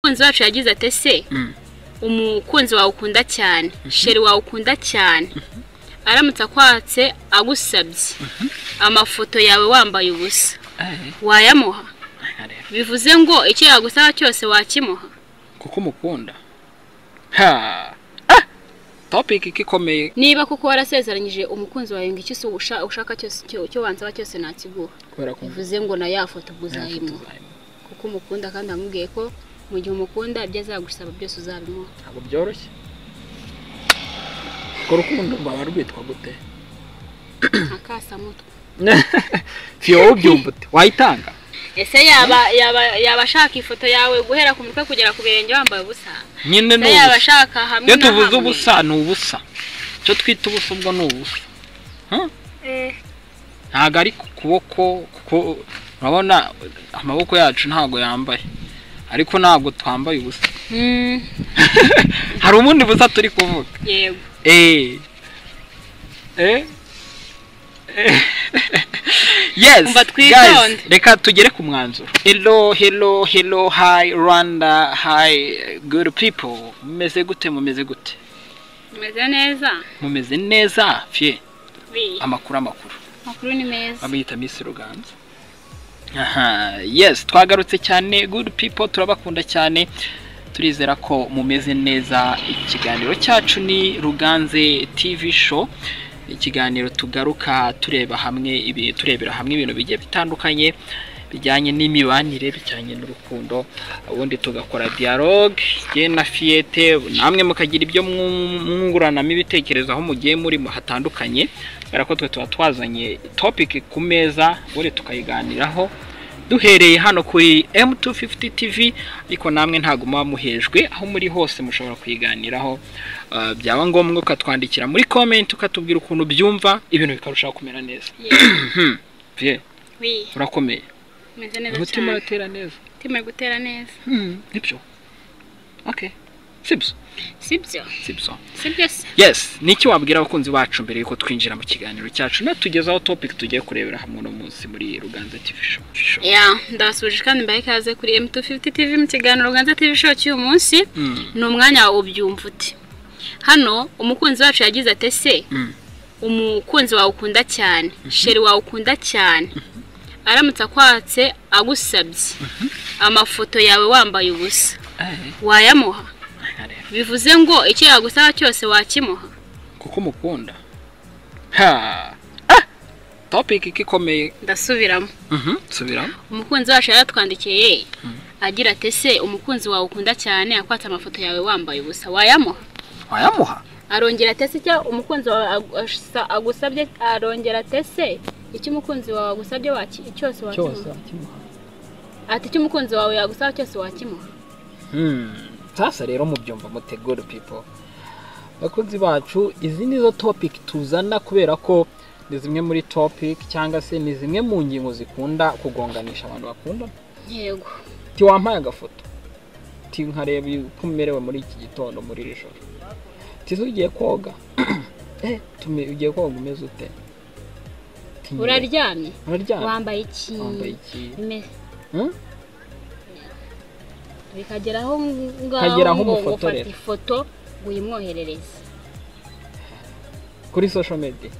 umukunzi wacu yagize ati ese umukunzi wawe ukunda cyane sheri wawe ukunda cyane aramutse akwatse agusabye amafoto yawe wambaye ubusa wayamuha bivuze ngo icyo yagusaba cyose wakimuha kuko umukunda ha topiki ikomeye niba kuko warasezeranyije umukunzi wawe ngo icyo ushaka ushaka cyose icyo- icyo wansaba cyose nakiguha kubera ko bivuze ngo na ya foto ubwo uzayimuha kuko umukunda kandi amubwiye ko mu gihe umukunda ibyo azagusaba byose uzabimuha ntabwo byoroshye urwo rukundo rwaba rwitwa gute nka kasamutwe fiyo wowe ubyumva ute wayitanga ese yaba yaba yaba ashaka ifoto yawe guhera ku mutwe kugera ku birenge wambaye ubusa nyine ni ese yaba ubusa ashaka hamwe iyo na tuvuze hamwe ubusa ni ubusa icyo twita ubusa ubwo ni ubusa Eh, ntabwo ari ku kuboko kuko urabona amaboko yacu ntabwo yambaye ariko ntabwo twambaye ubusa mm, hari ubundi busa turi kuvuga yego eee eee yes Umva guys twitonde. reka tugere ku mwanzuro hello hello hello hi rwanda hi good people mumeze gute mumeze gute umeze neza mumeze neza fye bi amakuru amakuru amakuru ni meza bamwita miss ruganza aha yes twagarutse cyane good people turabakunda cyane turizera ko mumeze neza ikiganiro cyacu ni ruganze tv show ikiganiro tugaruka tureba hamwe ibi- turebera hamwe ibintu bigiye bitandukanye bijyanye n'imibanire bijyanye n'urukundo ubundi tugakora dialogue jye na fiyete namwe mukagira ibyo mwu- mwunguranamo ibitekerezo aho mugiye muri hatandukanye kubera ko twe tuba twazanye topic ku meza ubundi tukayiganiraho duhereye hano kuri M250 TV ariko namwe ntago muba muhejwe aho muri hose mushobora kuyiganiraho Uh, byaba ngombwa ukatwandikira muri comment ukatubwira ukuntu byumva ibintu bikarushaho kumera neza Yego, Vye, bi urakomeye umeze neza umutima cyane uratera neza umutima uri gutera neza Hmm, nibyo okay sibyo sibyo sibyo sibyo se yes ni iki wabwira abakunzi bacu mbere yuko twinjira mu kiganiro cyacu natugezaho topic tugiye kurebera hamwe uno munsi muri ruganza tv show show. ya ndabasubije kandi mbaye ikaze kuri M250 TV mu kiganiro Ganza TV show cy'uyu munsi Mm, ni umwanya wawe ubyumva ute hano umukunzi wacu yagize ati ese mm, umukunzi wawe ukunda cyane sheri wawe ukunda cyane aramutse akwatse agusabye amafoto yawe wambaye ubusa eh, wayamuha aha rero. bivuze ngo icyo yagusaba cyose wakimuha kuko umukunda ha ah, topic ikomeye ndasubiramo Mhm, subiramo umukunzi wacu yaratwandikiye agira ati ese umukunzi wawe ukunda cyane akwatse amafoto yawe wambaye ubusa wayamuha wayamuha arongera atese icyo umukunzi wawe agu- asa- agusabye arongera atese icyo umukunzi wawe agusabye waki- cyose wakimuha ati icyo umukunzi wawe yagusaba cyose wakimuha sasa rero mubyumva mute good people bakunzi bacu izi ni zo topic tuzana kubera ko ni zimwe muri topic cyangwa se ni zimwe mu ngingo zikunda kugonganisha abantu bakunda yego ti wampaye agafoto ti nkareba uko umerewe muri iki gitondo muri iri joro ti se ugiye koga eh tume- ugiye koga umeze ute Ti nyine, uraryamye uraryamye wambaye iki wambaye iki Me- Hmm? bikagera aho Ukagera ngaho aho ngo ngo umufotorera. ufata ifoto ngo uyimwoherereze kuri social media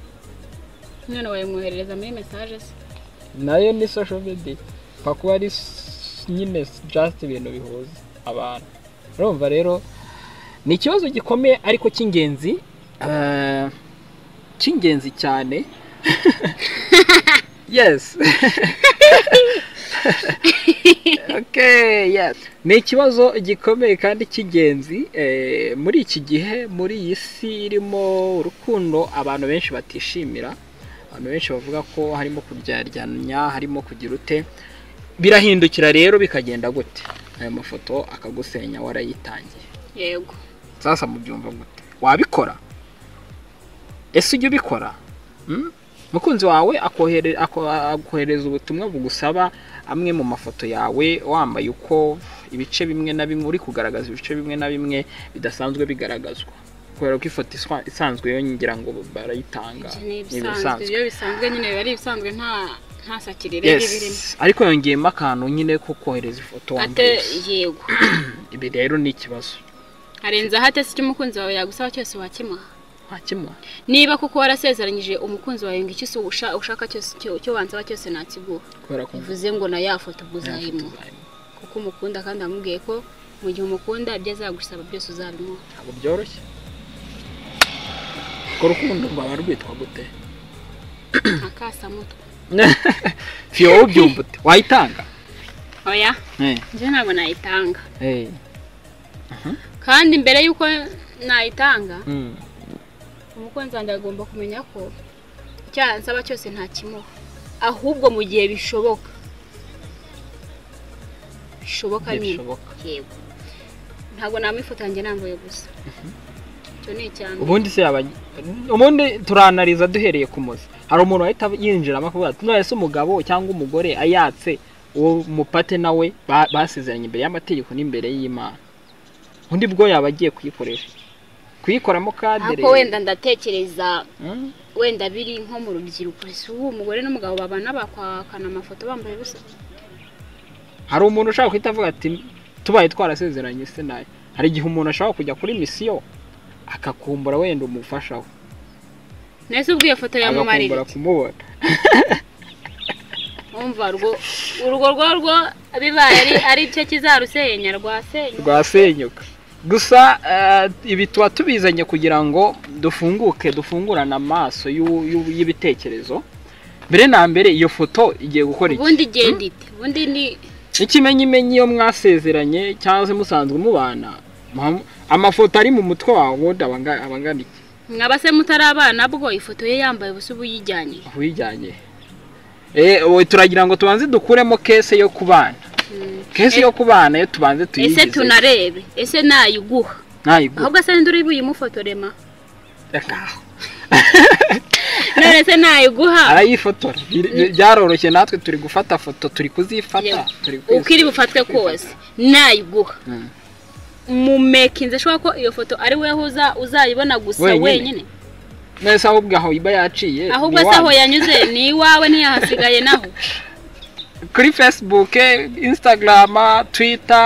none wayimwoherereza muri mesaje se nayo ni social media pfa kuba ari s- nyine s- just ibintu bihuza abantu urumva rero ni ikibazo gikomeye ariko cy'ingenzi eh, cy'ingenzi cyane yes okay yes ni ikibazo gikomeye kandi cy'ingenzi eh, muri iki gihe muri iyi si irimo urukundo abantu benshi batishimira abantu benshi bavuga ko harimo kuryaryanya harimo kugira ute birahindukira rero bikagenda gute aya mafoto akagusenya warayitangiye yego sasa mubyumva gute wabikora ese ujya ubikora Mm? mukunzi wawe akohere- ako- akohereza ubutumwa bugusaba amwe mu mafoto yawe wambaye uko ibice bimwe na bimwe uri kugaragaza ibice bimwe na bimwe bidasanzwe bigaragazwa kubera ko ifoto iswa- isanzwe yo ngira ngo barayitanga ibyo ni ibisanzwe ibyo bisanzwe nyine biba ari ibisanzwe nta ntasakirire y'ibirimo yes ariko yongeyemo akantu nyine ko kohereza ifoto ate wambaye yego ibi rero ni ikibazo harenzeho ate se icyo umukunzi wawe yagusaba cyose wakimuha nta kimwe niba kuko warasezeranyije umukunzi wawe ngo icyo usa- usha- ushaka cyose icyo icyo wansaba cyose nakiguha kubera ko bivuze ngo na ya foto ubwo uzayimuha kuko umukunda kandi wamubwiye ko mu gihe umukunda ibyo azagusaba byose uzabimuha ntabwo byoroshye urwo rukundo rwaba rwitwa gute nta kasamutwe fiyo wowe ubyumva ute wayitanga oya Eh, njye ntabwo nayitanga eh, kandi mbere y'uko nayitanga mm. umukunzi wanjye agomba kumenya ko icyo yansaba cyose ntakimuha ahubwo mu gihe bishoboka bishoboka nyine Ntibishoboka. yego ntabwo namufatanyije nambaye gusa icyo ni icyanjye ubundi se yaba ubundi turanariza duhereye ku muzi hari umuntu wahita yinjiramo akavuga ati none se umugabo cyangwa umugore ayatse uwo mupate nawe ba- basezeranye imbere y'amategeko n'imbere y'imana undi bwo yaba agiye kuyikoresha kuyikoramo kadere ariko wenda ndatekereza Mm, wenda biri nko mu rubyiruko ese ubu umugore n'umugabo babana bakwakana amafoto bambaye ubusa hari umuntu ushaka guhita avuga ati tubaye twarasezeranye se nayo hari igihe umuntu ashobora kujya kuri misiyo akakumbura wenda umufasha we nese ubwo iyo foto yamumarira agakumbura kumubona wumva urwo urwo rwo rwo bibaye ari aricyo kizarusenya rwasenya rwasenyuka gusa eh, ibi tuba tubizanye kugira ngo dufunguke dufungurane amaso y'u- y'u- y'ibitekerezo mbere na mbere iyo foto igiye gukora iki ubundi igenda ite ubundi ni ikimenyimenyi iyo mwasezeranye cyangwa se musanzwe mubana muha- amafoto ari mu mutwe wawe ubundi aba anga- aba angana iki mwaba se mutari abana bwo ifoto ye yambaye ubusa ubu yijyanye aho uyijyanye Eh, we turagira ngo tubanze dukuremo kese yo ku bana kese yo ku bana yo tubanze ese tuyigize tunarebe ese nayiguha ntayiguhe ahubwo se nduri buyimufotorema reka aho none se nayiguha arayifotora Bir- bi- byaroroshye natwe turi gufata foto turi kuzifata Yego. turi kwizi- uko iri bufatwe turi kwifata. kose nayiguha Mm. mumekinze ashobora ko iyo foto ari we uza- uzayibona gusa Wenyine. wenyine none se ahubwo aho iba yaciye ahubwo ni se aho iwanyu. yanyuze ni iwawe ntiyahasigaye naho kuri facebook instagram twitter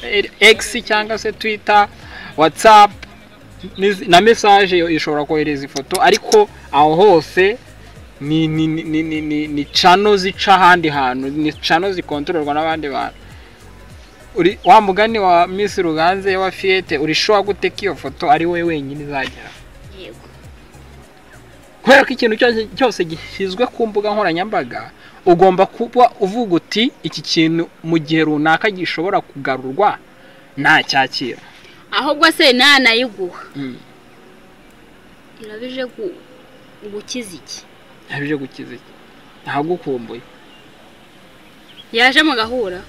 eh, x cyangwa se twitter whatsapp n'izi- na message yo ishobora kohereza ifoto ariko aho hose ni ni ni ni ni, ni, ni cano zica ahandi hantu ni cano zikontororwa n'abandi bantu uri wa mugani wa miss ruganze wa fiyete urishowa gute ko iyo foto ari we wenyine izagera yego kubera ko ikintu cyose cyose gishyizwe ku mbuga nkoranyambaga ugomba kuba uvuga uti iki kintu mu gihe runaka gishobora kugarurwa ntacyakira ahubwo se nanayiguha irabije gu- gukiza iki ntabyo gukiza iki ntabwo ukumbuye yaje mugahura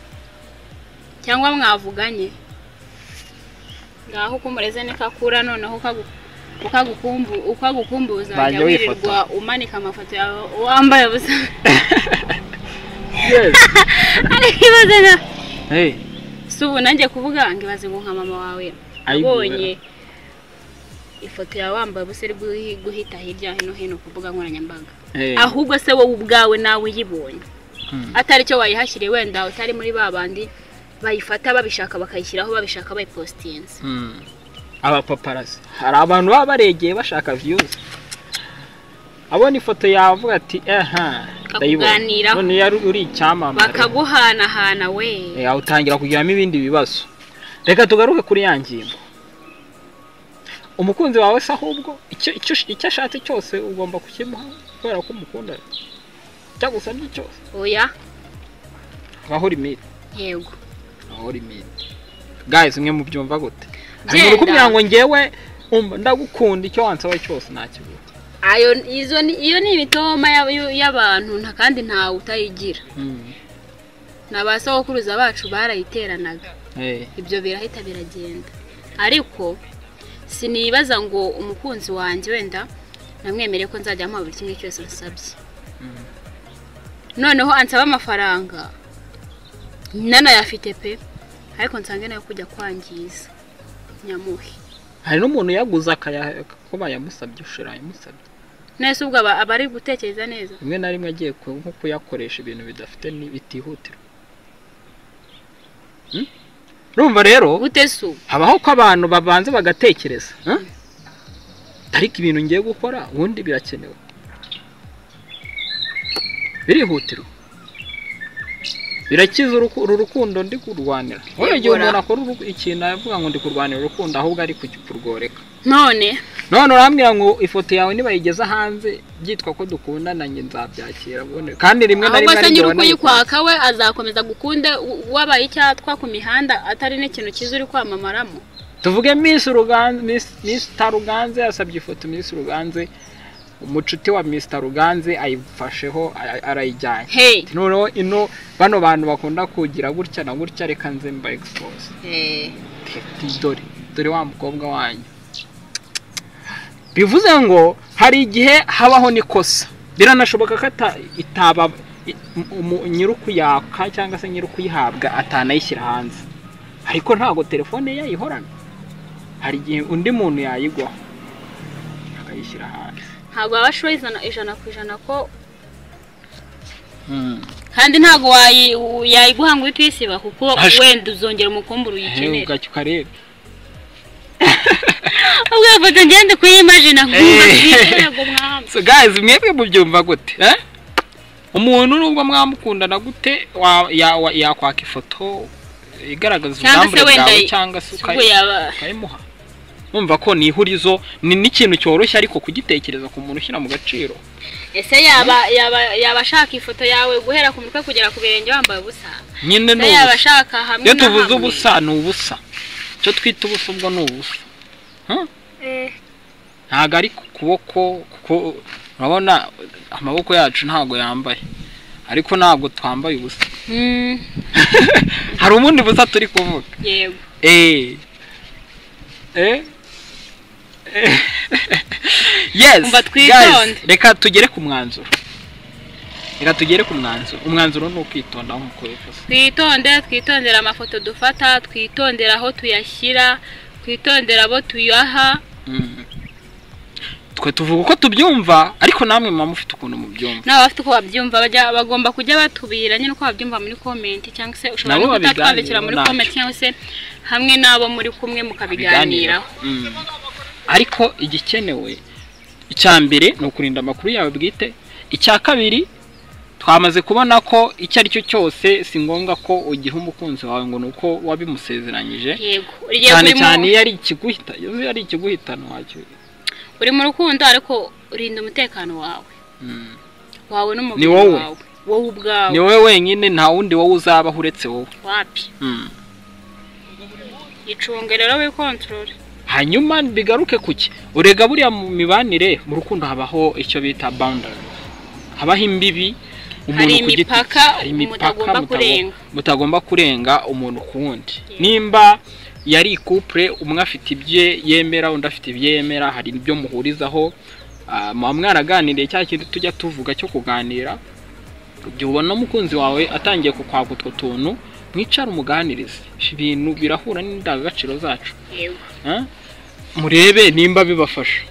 cyangwa mwavuganye ngaho ukumureze niko akura noneho ukagu- ukagukumbu ukagukumbuza Banjye jya wifoto. wirirwa umanika amafoto yawe wambaye ubusa Yes. ariko ibaze na Hey, si ubu nanjye kuvuga ngo ibaze ngo nka mama wawe ayiguhe. abonye ifoto yawe wambaye ubusa iri guhi- guhita hirya hino hino ku mbuga nkoranyambaga Hey. ahubwo se wowe ubwawe nawe uyibonye Hmm. atari cyo wayihashyiriye wenda utari muri ba bandi bayifata babishaka bakayishyiraho babishaka bayipositinze Hmm. abapaparasi hari abantu baba baregeye bashaka viyuzi abona ifoto yawe avuga ati aha ndayibona Akakuganiraho. none yari uri icyamamare bakaguhanahana we Eh, utangira kugiramo ibindi bibazo reka tugaruke kuri ya ngingo umukunzi wawe se ahubwo icyo icyo icyo ashatse cyose ugomba kukimuha kubera ko umukunda cyagusabye cyose oya habaho limite yego habaho limite guys mwe mubyumva gute Genda. ari kubwira ngo ngewe umva ndagukunda icyo wansaba cyose ntakibura ayo izo ni iyo ni imitoma y'ab- y'u- y'abantu nta kandi ntawe utayigira na ba sogokuruza bacu barayiteranaga Eh, ibyo birahita biragenda ariko sinibaza ngo umukunzi wanjye wenda namwemere ko nzajya amuha buri kimwe cyose nsabye Mm. noneho ansaba amafaranga nanayafite pe ariko nsange nayo kujya kwangiza nyamuhe hari n'umuntu yaguze akaya ko bayamusabye ushira yamusabye nese ubwo aba aba ari gutekereza neza rimwe na rimwe agiye ku- nko kuyakoresha ibintu bidafite ni- bitihutirwa Hmm? urumva rero gute se ubu habaho ko abantu babanza bagatekereza hmm? ariko ibintu ngiye gukora ubundi birakenewe birihutirwa birakiza uruku- uru rukundo ndi kurwanira wowe igihe Yegura. umuntu akora uruku- ikintu avuga ngo ndi kurwanira urukundo ahubwo ari kugi- kurworeka none none urambwira ngo ifoto yawe nibayigeza hanze byitwa ko dukundana njye nzabyakira bone- kandi rimwe na ahubwo rimwe se ari nyiri njyewe nayikora. ukuyikwaka we azakomeza gukunde u- wabaye icyatwa ku mihanda atari n'ikintu cyiza uri kwamamaramo tuvuge miss ruganze miss miss taruganze yasabye ifoto miss ruganze umucuti wa miss ruganze ayifasheho ara- arayijyanye hey noneho ino bano bantu bakunda kugira gutya na gutya reka nze mba expose Ati, dore dore wa mukobwa wanyu bivuze ngo hari igihe habaho n'ikosa biranashoboka ko ata- itaba i- umu- nyirukuyaka cyangwa se nyir'ukuyihabwa atanayishyira hanze ariko ntabwo telefone ye yayihorana hari igihe undi muntu yayigwaho akayishyira hanze ntabwo waba sure ijana ijana ku ijana ko kandi ntabwo wayi- u- yayiguha ngo uhite uyisiba kuko Ash- wenda uzongera umukumbure Ehe, uyikenera ugacya ukareba ubwo iyo foto ngende kuyimajina nkumva Eh. twiterego mwami so guys mwebwe mubyumva gute eh? umuntu nubwo mwamukundana gute wa- ya- wa- yakwaka ifoto igaragaza Cyangwa se ubwambure wenda bwawe i- cyangwa se ubwo ukayi- yaba ukayimuha numva ko ni ihurizo ni n'ikintu cyoroshye ariko kugitekereza ku muntu ushyira mu gaciro ese yaba yaba yaba ashaka ifoto yawe guhera ku mutwe kugera ku birenge wambaye ubusa nyine ni ese yaba ubusa ashaka hamwe iyo na tuvuze hamwe? ubusa ni ubusa icyo twita ubusa ubwo ni ubusa Eh. ntabwo ari ku kuboko kuko urabona amaboko yacu ntabwo yambaye ariko ntabwo twambaye ubusa Mm, hari ubundi busa turi kuvuga yego Eh. Eh. Eh. yes. Umva twitonde. guys, reka tugere ku mwanzuro. Reka tugere ku mwanzuro. Umwanzuro ni ukwitonda nk'uko bivuze. twitonde twitondera amafoto dufata twitondera aho tuyashyira twitondera abo tuyaha Mm. Twe tuvuga uko tubyumva ariko namwe muba mufite ukuntu mubyumva. n'aba bafite uko babyumva bajya bagomba kujya batubwira nyine uko babyumva muri komenti cyangwa se ushobora Nabo no kutatwandikira babiganiraho muri ntacyo. komenti cyangwa se hamwe n'abo muri kumwe mukabiganiraho Mm. Ariko igikenewe icya mbere ni ukurinda amakuru yawe bwite. Icya kabiri twamaze kubona ko icyo ari cyo cyose si ngombwa ko ugiha umukunzi wawe ngo ni uko wabimusezeranyije. yego igihe cyane uri mu- cyane iyo ari ikiguhita iyo ari ikiguhitana wacyo uri mu rukundo ariko urinda umutekano wawe Mm. wawe n'umubiri Ni wowe. wawe wowe ubwawe ni wowe wenyine nta wundi wowe uzabaho uretse wowe wapi Mm. icunge rero wikontorore hanyuma bigaruke ku ki urega buriya mu mibanire mu rukundo habaho icyo bita boundary habaho imbibi Hari ku giti- imipaka hari mutagomba mutago- kurenga. mutagomba kurenga umuntu ku wundi Yeah. nimba yari couple umwe afite ibye yemera undi afite ibye yemera hari ibyo muhurizaho ah, muba mwaraganiriye cya kintu tujya tuvuga cyo kuganira igihe ubona umukunzi wawe atangiye kukwaka utwo tuntu mwicara umuganirize ibintu birahura n'indangagaciro zacu yego Eh? murebe nimba bibafasha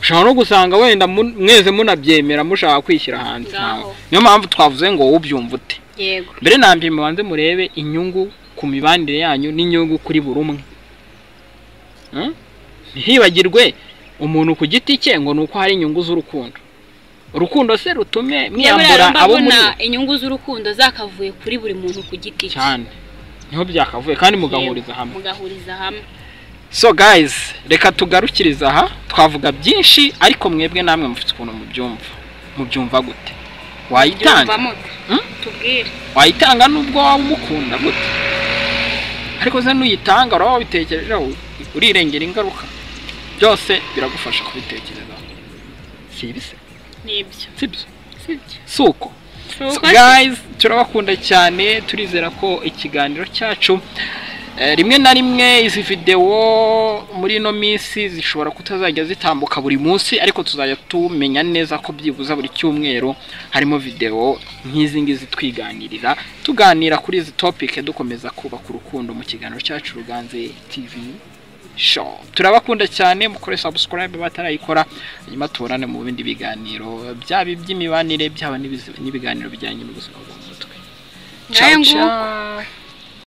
ushobora no gusanga wenda mun- mwese munabyemera mushaka kwishyira hanze Ngaho. ntawe. niyo mpamvu twavuze ngo wowe ubyumva ute yego mbere na mbere mubanze murebe inyungu ku mibanire yanyu n'inyungu kuri buri umwe Eh? ntihibagirwe umuntu ku giti cye ngo ni uko hari inyungu z'urukundo urukundo se rutume mwiyambura Nyamara abo muri mbona inyungu z'urukundo zakavuye kuri buri muntu ku giti cye cyane niho byakavuye kandi Yego, mugahuriza hamwe mugahuriza hamwe so guys reka tugarukirize aha twavuga byinshi ariko mwebwe namwe mufite ukuntu mubyumva mubyumva gute wayitanga Byumva mute? Hmm? tubwire wayitanga nubwo waba umukunda gute ariko se nuyitanga uraba wabitekerejeho urirengera ingaruka byose biragufasha kubitekerezaho si ibise nibyo si byo sibyo si uko So, guys turabakunda cyane turizera ko ikiganiro cyacu eh, rimwe na rimwe izi videwo muri ino minsi zishobora kutazajya zitambuka buri munsi ariko tuzajya tumenya neza ko byibuze buri cyumweru harimo videwo nk'izi ngizi twiganirira tuganira kuri izi topic dukomeza kubaka urukundo mu kiganiro cyacu ruganze tv sho turabakunda cyane mukore subscribe batarayikora hanyuma tuburane mu bindi biganiro byaba iby'imibanire byaba n'ibizi- n'ibiganiro bijyanye n'ubuzima bwo mu mutwe Ngahe Ciao, nguko. ciao.